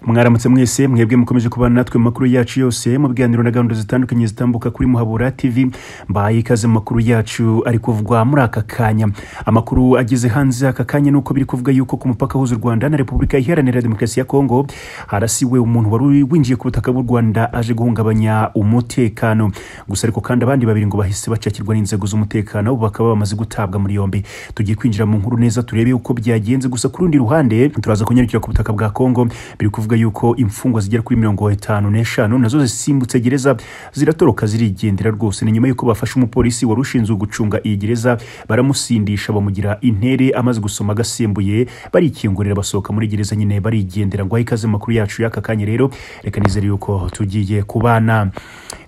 mwaramutse mwese mwebwe mukomeje kubana natwe mu makuru yacu yose mu biganiro na gahunda zitandukanye zitambuka kuri muhabura tv mbaye ikaze mu makuru yacu ari kuvugwa muri aka kanya amakuru ageze hanze aka kanya ni uko biri kuvuga yuko ku mupaka huza u rwanda na repubulika iharanira demokarasi ya kongo harasiwe umuntu wari winjiye ku butaka bw'u rwanda aje guhungabanya umutekano gusa ariko kandi abandi babiri ngo bahise bacakirwa n'inzego z'umutekano ubu bakaba bamaze gutabwa muri yombi tugiye kwinjira mu nkuru neza turebe uko byagenze gusa ku rundi ruhande turaza kunyarukira ku butaka bwa kongo biri kuvuga yuko imfungwa zigera kuri mirongo itanu n'eshanu nazo zisimbutse gereza ziratoroka zirigendera rwose ni nyuma yuko bafashe umupolisi wari ushinzwe gucunga iyi gereza baramusindisha bamugira intere amaze gusoma agasembuye barikingurira basohoka muri gereza nyine barigendera ngo ahe ikaze mu makuru yacu y'aka kanya rero reka nizere yuko tugiye kubana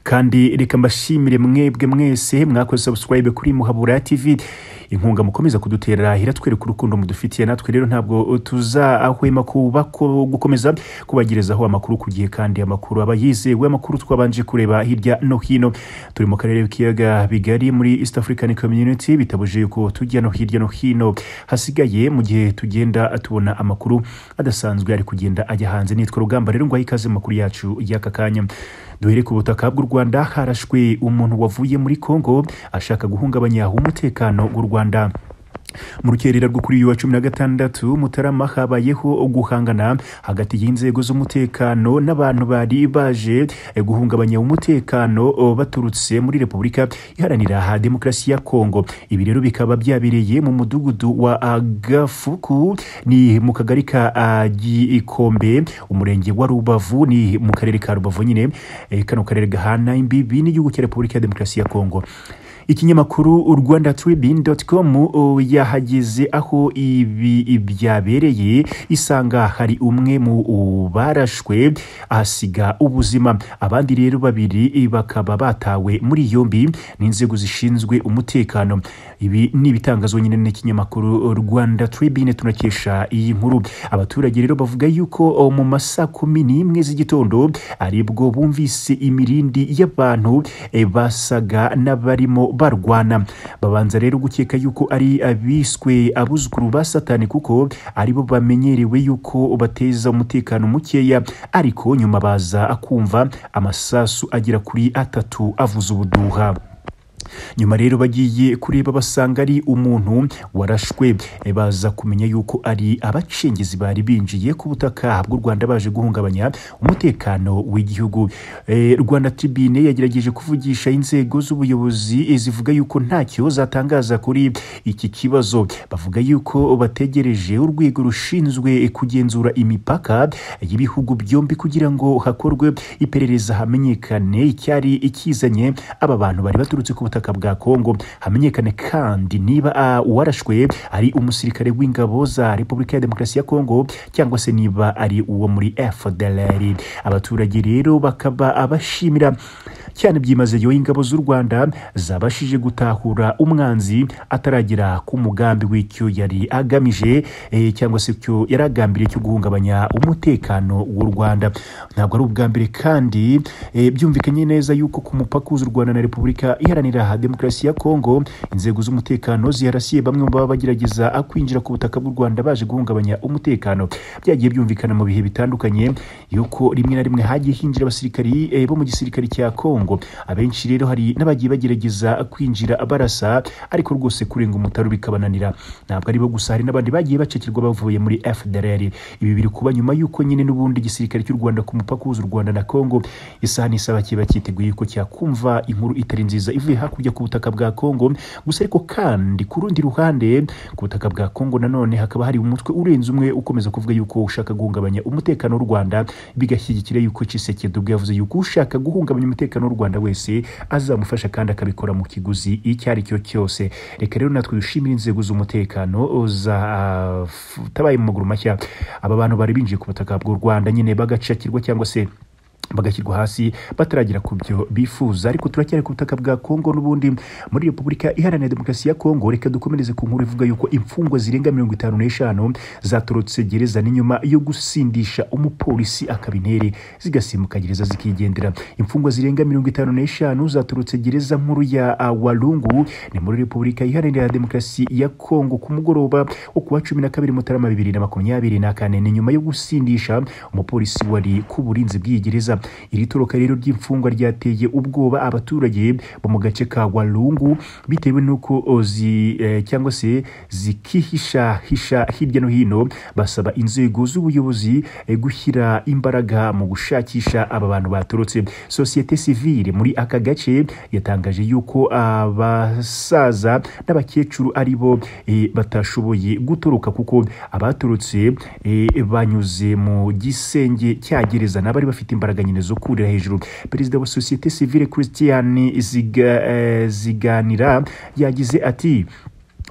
kandi reka mbashimire mwebwe mwese mwakoze subscribe kuri muhabura tv inkunga mukomeza kudutera iratwereka urukundo mudufitiye natwe rero ntabwo tuzahwema kuba ko gukomeza kubagerezaho amakuru ku gihe kandi amakuru aba yizewe amakuru twabanje kureba hirya no hino turi mu karere k'ibiyaga bigari muri east african community bitabujije yuko tujya no hirya no hino hasigaye mu gihe tugenda tubona amakuru adasanzwe ari kugenda ajya hanze nitwa rugamba rero ngo ahe ikaze mu makuru yacu y'aka kanya duhere ku butaka bw'u rwanda harashwe umuntu wavuye muri kongo ashaka guhungabanya umutekano w'u rwanda mu rukerera rwo kuri uyu wa cumi na gatandatu mutarama habayeho guhangana hagati y'inzego z'umutekano n'abantu bari baje guhungabanya umutekano baturutse muri repubulika iharanira demokarasi ya kongo ibi rero bikaba byabereye mu mudugudu wa gafuku ni mu kagari ka gikombe umurenge wa rubavu ni mu karere ka rubavu nyine kano karere gahana imbibi n'igihugu cya repubulika ya demokarasi ya kongo ikinyamakuru rwanda tribune com yahageze aho ibi byabereye isanga hari umwe mu barashwe ahasiga ubuzima abandi rero babiri bakaba batawe muri yombi n'inzego zishinzwe umutekano ibi ni ibitangazo nyine n'ikinyamakuru rwanda tribune tunakesha iyi nkuru abaturage rero bavuga yuko mu masaa kumi n'imwe z'igitondo aribwo bumvise imirindi y'abantu basaga n'abarimo barwana babanza rero gukeka yuko ari abiswe abuzukuru ba satani kuko aribo bamenyerewe yuko bateza umutekano mukeya ariko nyuma baza kumva amasasu agera kuri atatu avuza ubuduha nyuma rero bagiye kureba basanga ari umuntu warashwe baza kumenya yuko ari abacengezi bari binjiye ku butaka bw'u rwanda baje guhungabanya umutekano w'igihugu e, rwanda tribune yagerageje kuvugisha inzego z'ubuyobozi zivuga yuko ntacyo zatangaza kuri iki kibazo bavuga yuko bategereje urwego rushinzwe kugenzura imipaka y'ibihugu byombi kugira ngo hakorwe iperereza hamenyekane icyari ikizanye aba bantu bari baturutse ku butaka ubutaka bwa kongo hamenyekane kandi niba uwarashwe ari umusirikare w'ingabo za repubulika ya demokarasi ya kongo cyangwa se niba ari uwo muri fdlr abaturage rero bakaba abashimira cyane byimazeyo ingabo z'u rwanda zabashije gutahura umwanzi ataragera ku mugambi w'icyo yari agamije e, cyangwa se cyo yari agambiriye cyo guhungabanya umutekano w'u rwanda ntabwo ari ubwa mbere kandi e, byumvikanye neza yuko ku mupaka w'u rwanda na repubulika iharanira demokarasi ya kongo inzego z'umutekano ziharasiye bamwe mu baba bagerageza kwinjira ku butaka bw'u rwanda baje guhungabanya umutekano byagiye byumvikana mu bihe bitandukanye yuko rimwe na rimwe hagiye hinjira abasirikari e, bo mu gisirikare cya kongo abenshi rero hari n'abagiye bagerageza kwinjira barasa ariko rwose kurenga umutaro bikabananira ntabwo aribo gusa hari n'abandi bagiye bacikirwa bavuye muri fdrr ibi biri kuba nyuma y'uko nyine n'ubundi igisirikare cy'u rwanda ku mupaka uhuza u rwanda na kongo isaha n'isaha kiba cyiteguye ko cyakumva inkuru itari nziza ivuye hakurya ku butaka bwa kongo gusa ariko kandi ku rundi ruhande ku butaka bwa kongo nanone hakaba hari umutwe urenze umwe ukomeza kuvuga yuko ushaka guhungabanya umutekano w'u rwanda bigashyigikira yuko cisekedi yavuze yuko ushaka guhungabanya umutekano w'u rwanda wese azamufasha kandi akabikora mu kiguzi icyo ari cyo cyose reka rero natwe dushimire inzego z'umutekano zatabaye mu maguru mashya aba bantu bari binjiye ku butaka bw'u rwanda nyine bagacakirwa cyangwa se bagashyirwa hasi bataragera ku byo bifuza ariko turacyari ku butaka bwa kongo n'ubundi muri repubulika iharanira demokarasi ya kongo reka dukomereze ku nkuru ivuga yuko imfungwa zirenga mirongo itanu n'eshanu zatorotse gereza n'inyuma yo gusindisha umupolisi akaba intere zigasimbuka gereza zikigendera imfungwa zirenga mirongo itanu n'eshanu zatorotse gereza nkuru ya ah, walungu ni muri repubulika iharanira demokarasi ya kongo ku mugoroba wo ku wa cumi na kabiri mutarama bibiri na makumyabiri na kane ni nyuma yo gusindisha umupolisi wari ku burinzi bw'iyi gereza iri toroka rero ry'imfungwa ryateye ubwoba abaturage bo mu gace ka walungu bitewe n'uko o, zi eh, cyangwa se zikihishahisha hirya no hino basaba inzego z'ubuyobozi eh, gushyira imbaraga mu gushakisha aba bantu baturutse sosiyete sivile muri aka gace yatangaje yuko abasaza n'abakecuru ari bo eh, batashoboye gutoroka kuko abaturutse eh, banyuze mu gisenge cya gereza n'abari bafite imbaraga nyine zo kurira hejuru perezida wa sosiyete sivile christian ziga, eh, ziganira yagize ati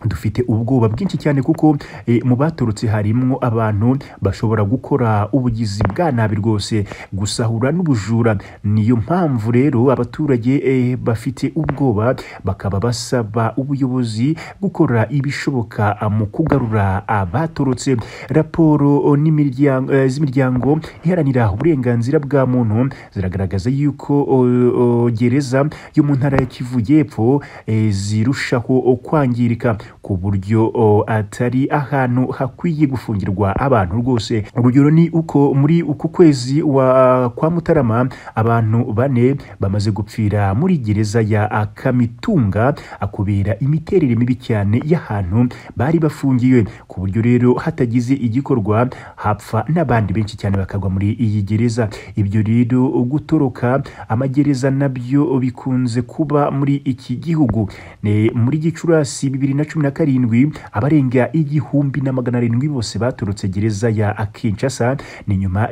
dufite ubwoba bwinshi cyane kuko e, mu baturutse harimo abantu bashobora gukora ubugizi bwa nabi rwose gusahura n'ubujura niyo mpamvu rero abaturage e, bafite ubwoba bakaba basaba ubuyobozi gukora ibishoboka a, mu kugarura abaturutse raporo n'imiryango- eh, z'imiryango iharanira uburenganzira bwa muntu ziragaragaza yuko o, o, gereza yo mu ntara ya kivu y'epfo eh, zirushaho o, kwangirika ku buryo o, atari ahantu hakwiye gufungirwa abantu rwose urugero ni uko muri uku kwezi wa kwa mutarama abantu bane bamaze gupfira muri gereza ya ah, kamitunga ah, kubera imiterere mibi cyane y'ahantu bari bafungiwe ku buryo rero hatagize igikorwa hapfa n'abandi benshi cyane bakagwa muri iyi gereza ibyo rero gutoroka amagereza nabyo bikunze kuba muri iki gihugu Ne- muri gicurasi bibiri na cumi na karindwi abarenga igihumbi na magana arindwi bose baturutse gereza ya kinshasa ni nyuma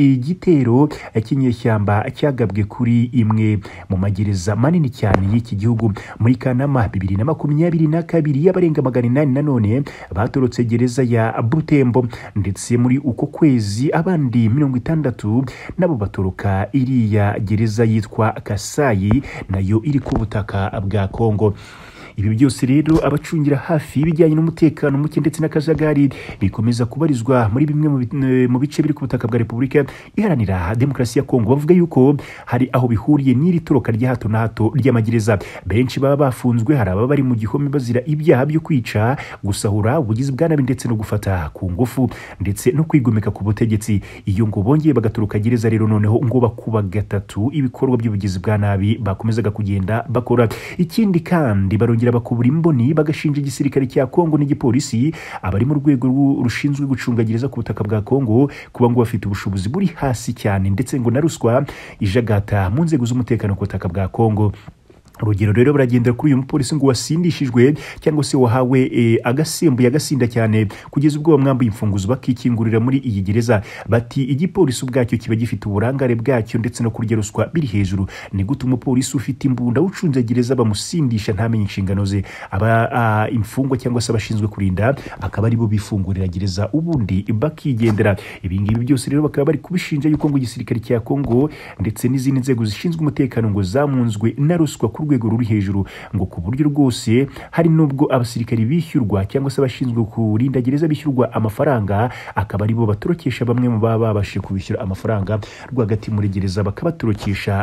y'igitero cy'inyeshyamba cyagabwe kuri imwe mu magereza manini cyane y'iki gihugu muri kanama bibiri na makumyabiri na kabiri y'abarenga magana inani na none baturutse gereza ya butembo ndetse muri uko kwezi abandi mirongo itandatu nabo baturuka iriya gereza yitwa kasayi nayo iri ku butaka bwa kongo ibi byose rero abacungira hafi ibijyanye n'umutekano muke ndetse n'akajagari bikomeza kubarizwa muri bimwe mu bi- eh, mu bice biri ku butaka bwa repubulika iharanira demokarasi ya kongo bavuga yuko hari aho bihuriye n'iri toroka rya hato na hato ry'amagereza benshi baba bafunzwe hari ababa bari mu gihome bazira ibyaha byo kwica gusahura ubugizi bwa nabi ndetse no gufata ku ngufu ndetse no kwigomeka ku butegetsi iyo ngo bongeye bagatoroka gereza rero noneho ngo bakuba gatatu ibikorwa by'ubugizi bwa nabi bakomezaga kugenda bakora ikindi kandi barongera bakubura imboni bagashinja igisirikare cya kongo n'igipolisi abari mu rwego rw'u- rushinzwe gucunga gereza ku butaka bwa kongo kuba ngo bafite ubushobozi buri hasi cyane ndetse ngo na ruswa ijagata mu nzego z'umutekano ku butaka bwa kongo urugero rero baragendera kuri uyu mupolisi ngo wasindishijwe cyangwa se wahawe e, agasembuye agasinda cyane kugeza ubwo bamwambuye imfunguzo bakikingurira muri iyi gereza bati igipolisi ubwacyo kiba gifite uburangare bwacyo ndetse no kurya ruswa biri hejuru ni gute umupolisi ufite imbunda ucunze gereza bamusindisha ntamenye inshingano ze aba a, imfungwa cyangwa se abashinzwe kurinda akaba ari bo bifungurira gereza ubundi bakigendera ibi ngibi byose rero bakaba bari kubishinja yuko ngo igisirikare cya kongo ndetse n'izindi nzego zishinzwe umutekano ngo zamunzwe na ruswa ku rwego ruri hejuru ngo ku buryo rwose hari n'ubwo abasirikari bishyurwa cyangwa se abashinzwe kurinda gereza bishyurwa amafaranga akaba ari bo batorokesha bamwe mu baba babashije kubishyura amafaranga rwagati muri gereza bakabatorokesha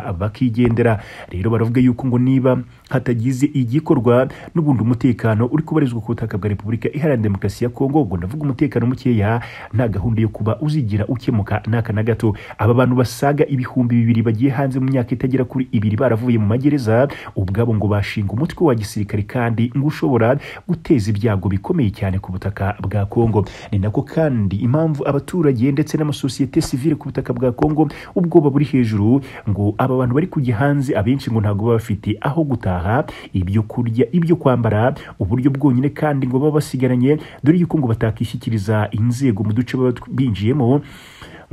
bakigendera rero baravuga yuko ngo niba hatagize igikorwa n'ubundi umutekano uri kubarizwa ku butaka bwa repubulika iharanira demokarasi ya kongo ngo ndavuga umutekano mukeya nta gahunda yo kuba uzigira ukemuka n'aka na gato aba bantu basaga ibihumbi bibiri bagiye hanze mu myaka itagera kuri ibiri baravuye mu magereza ubwabo ngo bashinga umutwe wa gisirikare kandi ngo ushobora guteza ibyago bikomeye cyane ku butaka bwa kongo ni nako kandi impamvu abaturage ndetse n'amasosiyete sivile ku butaka bwa kongo ubwoba buri hejuru ngo aba bantu bari kujya hanze abenshi ngo ntabwo baba bafite aho gutaha ibyo kurya ibyo kwambara uburyo bwonyine kandi ngo baba basigaranye dore yuko ngo batakishyikiriza inzego mu duce baba binjiyemo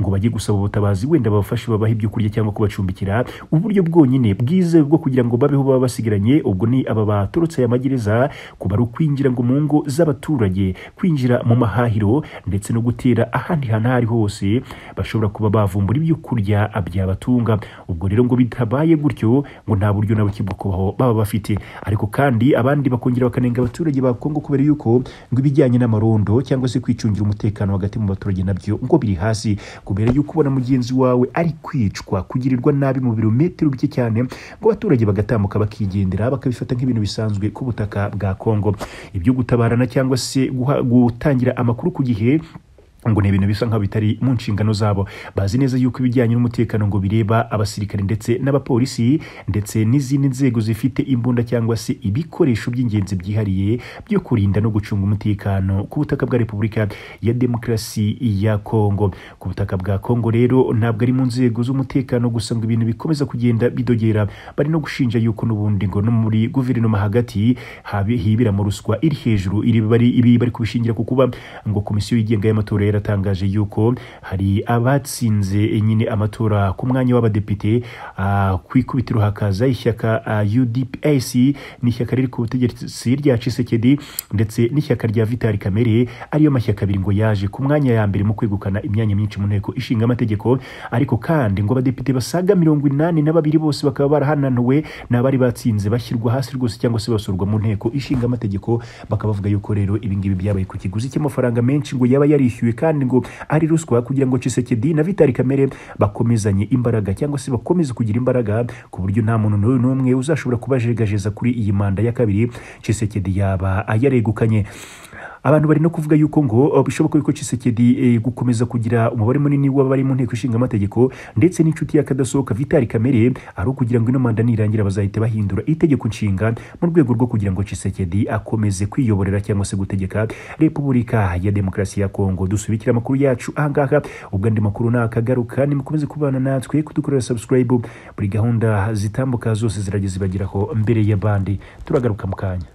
ngo bajye gusaba ubutabazi wenda babafashe babahe ibyo kurya cyangwa kubacumbikira uburyo bwonyine bwizewe bwo kugira ngo babeho baba basigaranye ubwo ni aba baturutse aya magereza kuba ari ukwinjira ngo mu ngo z'abaturage kwinjira mu mahahiro ndetse no gutera ahandi hantu aho ari hose bashobora kuba bavumbura ibyo kurya byabatunga ubwo rero ngo bitabaye gutyo ngo nta buryo na buke bwo kubaho baba bafite ariko kandi abandi bakongera bakanenga abaturage ba Kongo kubera yuko ngo ibijyanye n'amarondo cyangwa se kwicungira umutekano hagati mu baturage nabyo ngo biri hasi kubera yuko ubona mugenzi wawe ari kwicwa kugirirwa nabi mu birometero bike cyane ngo abaturage bagatambuka bakigendera bakabifata nk'ibintu bisanzwe ku butaka bwa Kongo ibyo gutabarana cyangwa se guha- gutangira amakuru ku gihe ngo ni ibintu bisa nkaho bitari mu nshingano zabo bazi neza yuko ibijyanye n'umutekano ngo bireba abasirikare ndetse n'abapolisi ndetse n'izindi nzego zifite imbunda cyangwa se ibikoresho by'ingenzi byihariye byo kurinda no gucunga umutekano ku butaka bwa repubulika ya demokarasi ya kongo ku butaka bwa kongo rero ntabwo ari mu nzego z'umutekano gusa ngo ibintu bikomeza kugenda bidogera bari no gushinja yuko n'ubundi ngo no muri guverinoma hagati habi- hibiramo ruswa iri hejuru iri bari ibi bari kubishingira ku kuba ngo komisiyo yigenga y'amatora yaratangaje yuko hari abatsinze nyine amatora ku mwanya w'abadepite ah, ku ikubitiro hakaza ishyaka ah, UDPS n'ishyaka riri ku butegetsi rya Tshisekedi ndetse n'ishyaka rya Vital Kamerhe ariyo mashyaka abiri ngo yaje ku mwanya ya mbere mu kwegukana imyanya myinshi mu nteko ishinga amategeko ariko kandi ngo abadepite basaga mirongo inani na babiri bose bakaba barahananiwe n'abari batsinze bashyirwa hasi rwose cyangwa se basurwa mu nteko ishinga amategeko bakaba bavuga yuko rero ibingibi byabaye ku kiguzi cy'amafaranga menshi ngo yaba yarishyuwe kandi ngo ari ruswa kugira ngo Tshisekedi na Vital Kamerhe bakomezanye imbaraga cyangwa se bakomeze kugira imbaraga ku buryo nta muntu n'uyu n'umwe uzashobora kubajegajeza kuri iyi manda ya kabiri Tshisekedi yaba yaregukanye abantu bari no kuvuga yuko ngo eh, bishoboka yuko Tshisekedi eh, gukomeza kugira umubare munini w'abari mu nteko ishinga amategeko ndetse n'inshuti y'akadasohoka Vital Kamerhe ari ukugira ngo ino manda nirangira bazahita bahindura itegeko nshinga mu rwego rwo kugira ngo Tshisekedi akomeze kwiyoborera cyangwa se gutegeka Repubulika ya Demokarasi ya Kongo dusubikira amakuru yacu ahangaha ubwo andi makuru nakagaruka nimukomeze kubana natwe kudukorera subscribe buri gahunda zitambuka zose zirageze ibageraho mbere y'abandi turagaruka mu kanya